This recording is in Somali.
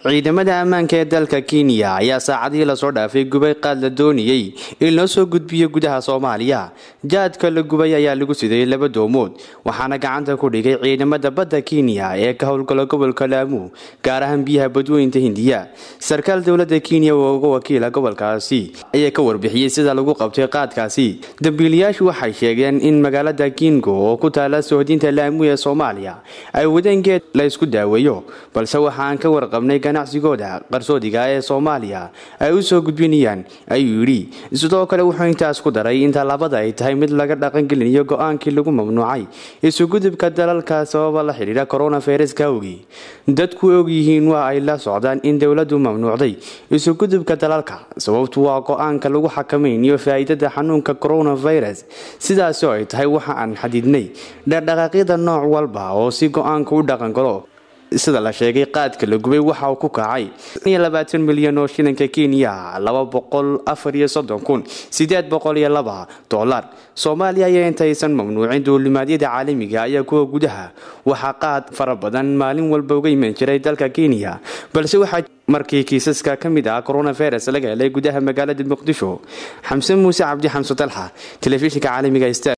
ciidamada ammaanka ee dalka kenya ayaa saacadihii lasoo dhaafay gubay qaad la doonayey in loo soo gudbiyo gudaha soomaaliya jaadka la gubay ayaa lagu siday laba doomood waxaana gacanta ku dhigay ciidamada badda kenya ee ka howlgala gobolka laamu gaar ahaan biyaha badweynta hindiya sarkaal dowlada kenya oo uga wakiila gobolkaasi ayaa ka warbixiyey sida lagu qabtay qaadkaasi dambiilayaashu waxay sheegeen in magaalada kingo oo ku taala sohdinta laamu ee soomaaliya ay wadeen geed la isku daaweeyo balse waxaan ka warqabnay ganacsigooda qarsoodiga ee soomaaliya ay u soo gudbinayaan ayuu yidhi sidoo kale wuxuu intaas ku daray in tallaabada ay tahay mid laga dhaqangelinayo go-aankii lagu mamnuucay isugudubka dalalka sababa la xidhiidha koronaviruska awgii dadku og yihiin waa ay la socdaan in dowladdu mamnuucday isugudubka dalalka sababtu waa go-aanka lagu xakamaynayo faa'iidada xanuunka coronavirus sidaasi oo ay tahay waxa aan xadidnay dhaqdhaqaaqyada nooc walba oo si go-aanka u dhaqangalo sida la sheegay qaadka la gubay waxa uu ku kacay milyan oo shilinka kenya dolar soomaaliya ayaa intaysan mamnuucin duulimaadyada caalamiga ayaa kuwa gudaha waxaa qaad fara badan maalin walba uga iman jiray dalka kenya balse waxaa markii kiisaska ka mid ah coronavirus laga helay gudaha magaalada muqdisho xamse muuse cabdi xamse dalxa telefishinka caalamiga